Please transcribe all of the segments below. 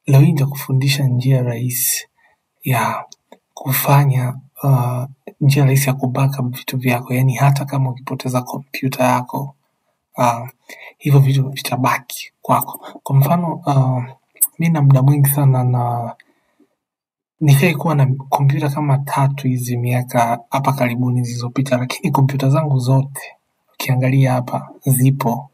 Leo hii nitakufundisha njia rahisi ya kufanya uh, njia rahisi ya kubackup vitu vyako yaani hata kama ukipoteza kompyuta yako uh, hivyo vitu vitabaki kwako kwa mfano uh, mi na muda mwingi sana na nishai kuwa na kompyuta kama tatu hizi miaka hapa karibuni zilizopita lakini kompyuta zangu zote ukiangalia hapa zipo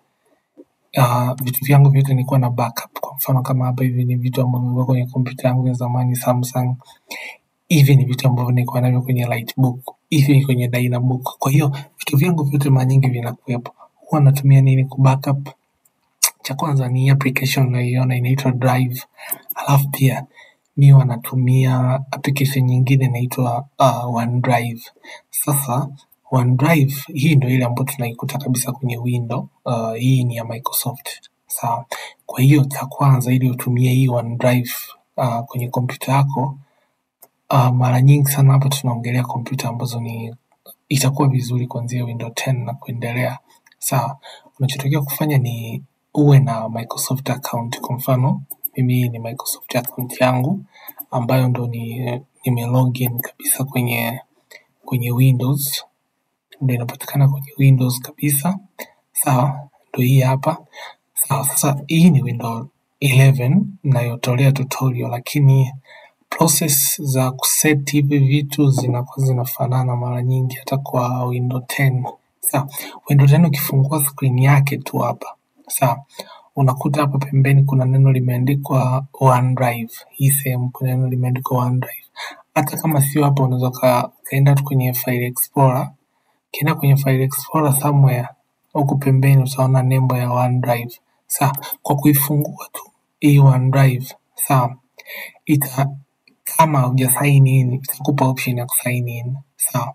uh, vitu vyangu vyote nilikuwa na backup kwa mfano kama hapa hivi ni vitu ambavyo vilikuwa kwenye kompyuta yangu ya zamani Samsung hivi ni vitu ambavyo nilikuwa navyo kwenye Lightbook hivi ni kwenye Dynabook kwa hiyo vitu vyangu vyote mara nyingi vinakuwepo huwa natumia nini kubackup cha kwanza ni application unaiona inaitwa Drive alafu pia mi huwa natumia application nyingine inaitwa uh, OneDrive sasa OneDrive hii ndio ile ambayo tunaikuta kabisa kwenye window uh, hii ni ya Microsoft sawa kwa hiyo cha kwanza ili utumie hii OneDrive uh, kwenye kompyuta yako uh, mara nyingi sana hapa tunaongelea kompyuta ambazo ni itakuwa vizuri kuanzia window 10 na kuendelea sawa unachotakiwa kufanya ni uwe na Microsoft account kwa mfano mimi hii ni Microsoft account yangu ambayo ndo ni nime login kabisa kwenye kwenye Windows ndo inapatikana kwenye Windows kabisa sawa ndo hii hapa sawa sasa hii ni window 11 inayotolea tutorial lakini process za kuset hivi vitu zinakuwa zinafanana mara nyingi hata kwa window 10 sawa window 10 ukifungua screen yake tu hapa sawa unakuta hapa pembeni kuna neno limeandikwa OneDrive hii sehemu kuna neno limeandikwa OneDrive hata kama sio hapa unaweza uka- ukaenda tu kwenye file explorer ukienda kwenye file explorer somewhere huku pembeni utaona nembo ya OneDrive sawa kwa kuifungua tu hii OneDrive sawa ita kama huja sign in itakupa option ya kusign in sawa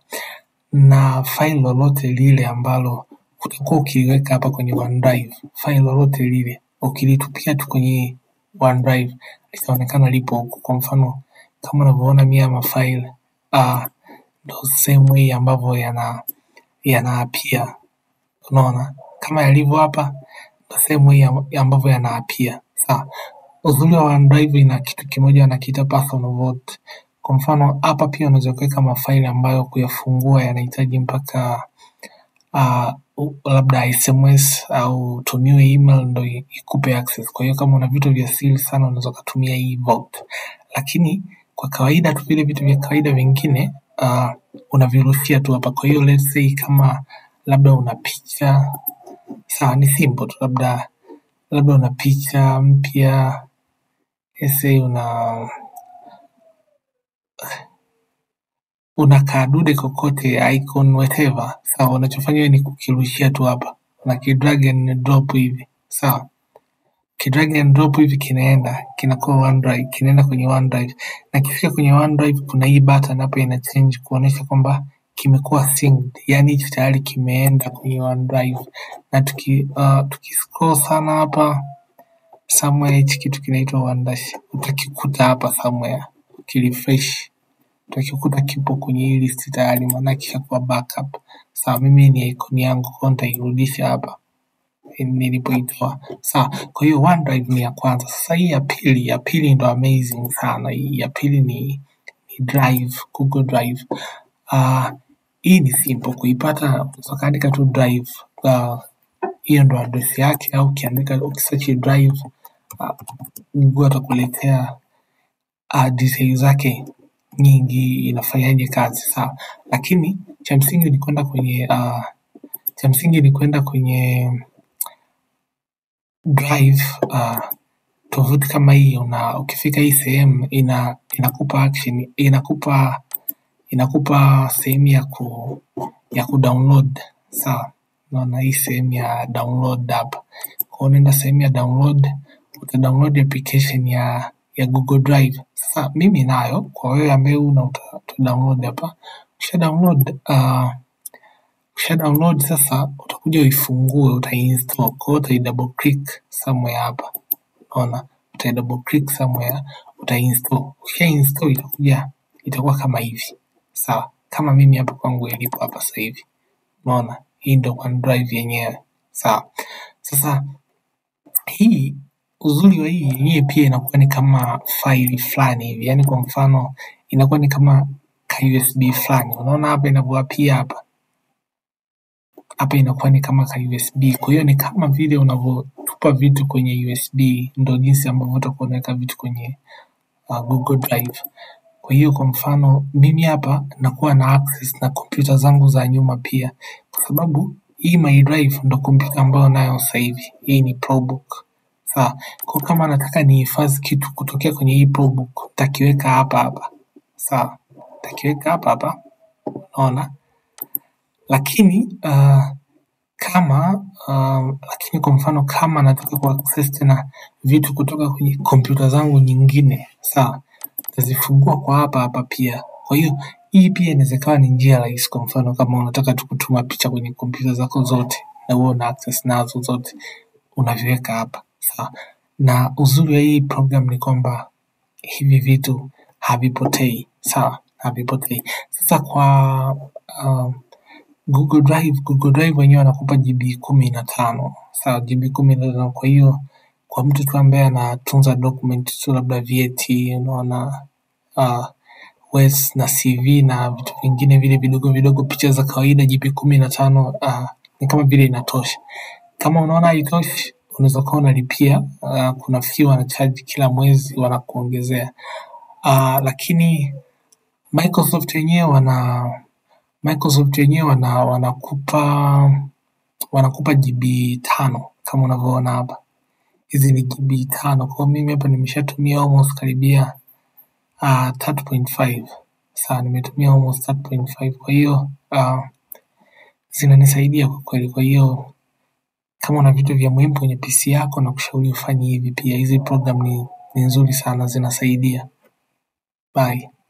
na file lolote lile ambalo utakuwa ukiliweka hapa kwenye OneDrive file lolote lile ukilitupia tu kwenye OneDrive litaonekana lipo huku kwa mfano kama unavyoona mimi haya mafaili ah ndo same way ambavyo yana yanaapia unaona kama yalivyo hapa ndo same way amb- ambavyo yanaapia sawa uzuri wa OneDrive ina kitu kimoja wanakiita personal vote kwa mfano hapa pia unaweza kuweka mafaili ambayo kuyafungua yanahitaji mpaka uh, labda SMS au utumiwe email ndo i- ikupe access. Kwa hiyo kama una vitu vya siri sana unaweza ukatumia hii vault, lakini kwa kawaida tu vile vitu vya kawaida vingine uh, unavirushia tu hapa. Kwa hiyo let's say kama labda una picha sawa, ni simple tu, labda labda una picha mpya, let's say una una kadude kokote icon whatever sawa unachofanya wewe ni kukirushia tu hapa una kidrag and drop hivi sawa kidrag and drop hivi kinaenda kinakuwa OneDrive kinaenda kwenye OneDrive na kifika kwenye OneDrive kuna hii button hapa ina change kuonyesha kwamba kimekuwa synced yani hicho tayari kimeenda kwenye OneDrive na tuki uh, tukiscroll sana hapa somewhere hichi kitu kinaitwa OneDash utakikuta hapa somewhere ukirefresh utakikuta kipo kwenye hii list tayari maana kishakuwa backup. Sawa, mimi ni icon yangu kwa hiyo nitairudisha hapa nilipoitoa. Sawa, kwa hiyo OneDrive ni ya kwanza. Sasa hii ya pili, ya pili ndo amazing sana. Hii ya pili ni, ni Drive, Google Drive. Uh, hii ni simple kuipata, unaweza ukaandika tu Drive. Uh, hiyo ndo address yake au ukiandika ukisearch Drive uh, Google atakuletea uh, details zake nyingi inafanyaje kazi sawa lakini cha msingi ni kwenda kwenye uh, cha msingi ni kwenda kwenye drive uh, tovuti kama hii una ukifika hii sehemu ina inakupa action inakupa inakupa sehemu ya ku ya kudownload sawa unaona hii sehemu ya download hapa kwa hiyo unaenda sehemu ya download utadownload application ya ya Google Drive. Sasa mimi nayo, kwa wewe ambaye una uta, uta download hapa. Ukisha download uh, ukisha download sasa utakuja uifungue, utainstall. Kwa hiyo utai double click somewhere hapa. Unaona? Utai double click somewhere, utainstall. Ukisha install itakuja itakuwa kama hivi. Sawa? Kama mimi hapa kwangu ilipo hapa sasa hivi. Unaona? Hii ndio OneDrive yenyewe. Sawa? Sasa hii uzuri wa hii yenyewe pia inakuwa ni kama faili fulani hivi, yaani kwa mfano inakuwa ni kama ka USB fulani. Unaona hapa inavyoapia hapa hapa inakuwa ni kama ka USB. Kwa hiyo ni kama vile unavyotupa vitu kwenye USB, ndo jinsi ambavyo utakuwa unaweka vitu kwenye uh, Google Drive. Kwa hiyo kwa mfano mimi hapa nakuwa na access na kompyuta zangu za nyuma pia, kwa sababu hii my drive ndo kompyuta ambayo nayo sasa hivi. Hii ni ProBook. Sawa. Kwa kama nataka nihifadhi kitu kutokea kwenye hii ProBook, nitakiweka hapa hapa. Sawa. Nitakiweka hapa hapa. Unaona? Lakini uh, kama uh, lakini kwa mfano kama nataka kuaccess tena vitu kutoka kwenye kompyuta zangu nyingine, sawa, nitazifungua kwa hapa hapa pia. Kwa hiyo hii pia inaweza ikawa ni njia rahisi. Kwa mfano kama unataka tu kutuma picha kwenye kompyuta zako zote na uwe una access nazo zote, unaviweka hapa, sawa. Na uzuri wa hii program ni kwamba hivi vitu havipotei, sawa, havipotei. Sasa kwa uh, Google Drive, Google Drive wenyewe wanakupa GB kumi na tano sawa, GB kumi na tano. Kwa hiyo kwa mtu tu ambaye anatunza document tu labda vyeti, unaona uh, WES na CV na vitu vingine vile vidogo vidogo, picha za kawaida, GB kumi na tano uh, ni kama vile inatosha. Kama unaona haitoshi, unaweza ukawa unalipia uh, kuna fee wanacharge kila mwezi wanakuongezea uh, lakini Microsoft wenyewe wana Microsoft wenyewe wana wanakupa wanakupa GB tano kama unavyoona hapa. Hizi ni GB tano. Kwa hiyo mimi hapa nimeshatumia almost karibia uh, 3.5. Sawa, nimetumia almost 3.5. Kwa hiyo uh, zinanisaidia kwa kweli. Kwa hiyo kama una vitu vya muhimu kwenye PC yako na kushauri ufanye hivi pia. Hizi program ni, ni nzuri sana zinasaidia. Bye.